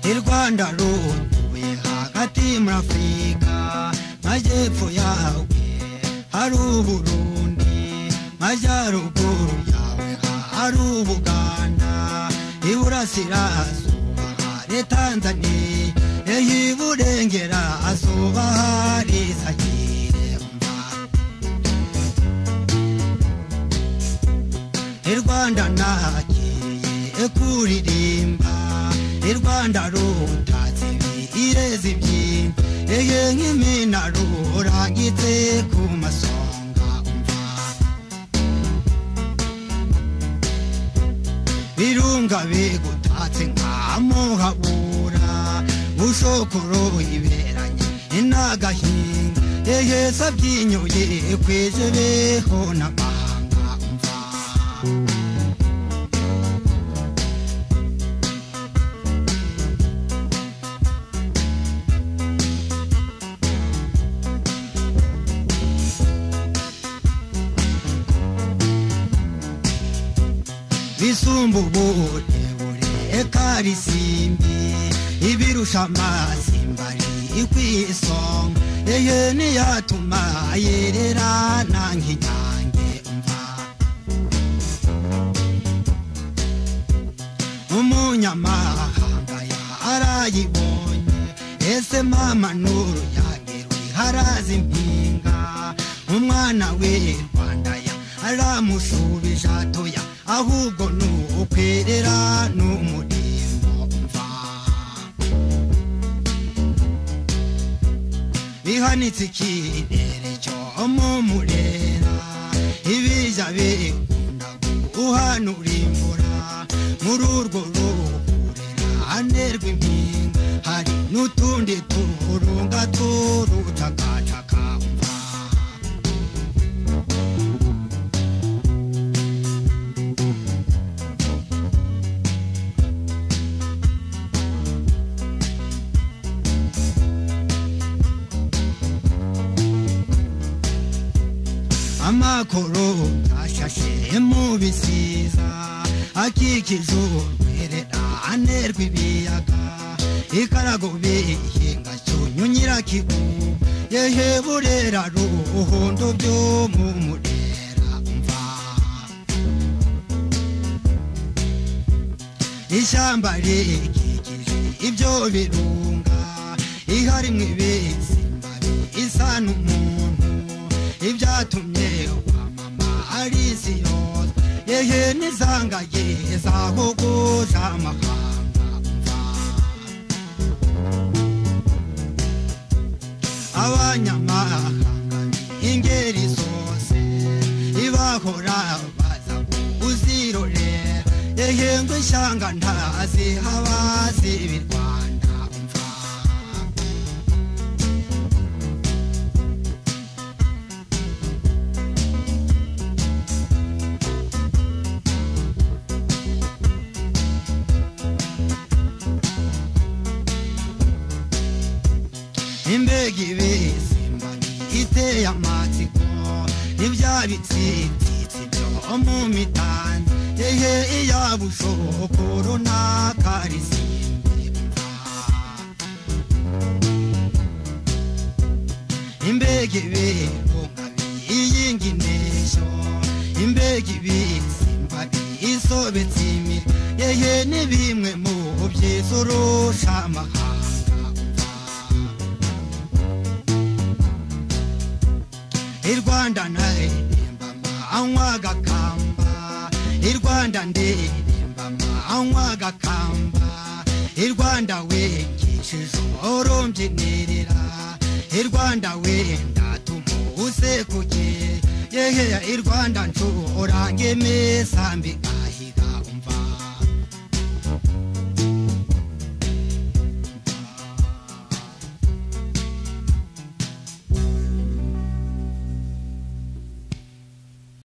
i rwanda rutuye hagati muri afurika majyepfo yawe hari uburundi majyaruguru yawe hari ubuganda iburasirazuba hari tanzaniya eho iburengerazuba hari sayiremba i rwanda nagiye kuririmba i rwanda rutatse ireza ibyimba ege nk'imina rurangitse ku masonga umva birunga bigutatse nkamuhabura bushokoro yiberanye inagahinga ege sabyinyuye kwije beho n'amahanga umva bisumba uburebure eka risimbi ibirusha amasimbari ikwisonga ehe niyatuma yererana nk'inyange umva umunyamahanga yarayibonye ese mama nuru yagerwe haraza impinga umwana we rwanda ya aramushubije atoya ahubwo ni ukwerera n'umurimbo mva bihanitse ikirere cyo mu murera ibijya bikunda guhanura imvura muri urwo ruhurera nerwa impinga hari n'utundi turunga turucakacaka mva amakoro ashashe mu bisiza akikije urwerera anerwa ibiyaga ikarago bihinga cyunyu nyirakigu yehe burera ruhondo byo mu murera mva ishyamba rikikije ibyo birunga ihari mu ibisimba isa n'umuntu ibyatumye wa mama arisi yose yehe n'izangaye zahogoza amahanga mva abanyamahanga ingeri zose ibahora baza kuzirorera ehe ngo ishyanga ntazi habazi ibirwanda umva imbega ibisimba iteye amatsiko ntibyabitsitsitsi byo mu mitanzi ehe iyabushoko runaka risimba imbega ibirunga biyinga inteshyo imbega ibisimba biyisobetse imitwe ehe ni bimwe mu byiza urusha amahanga umva i rwanda ndaririmba anywa agakamba i rwanda ndirimba anywa agakamba i rwanda wengishije urumbyinirira i rwanda wenda tumusekuje yehe i rwanda nshora ngemesa mbigahiga umva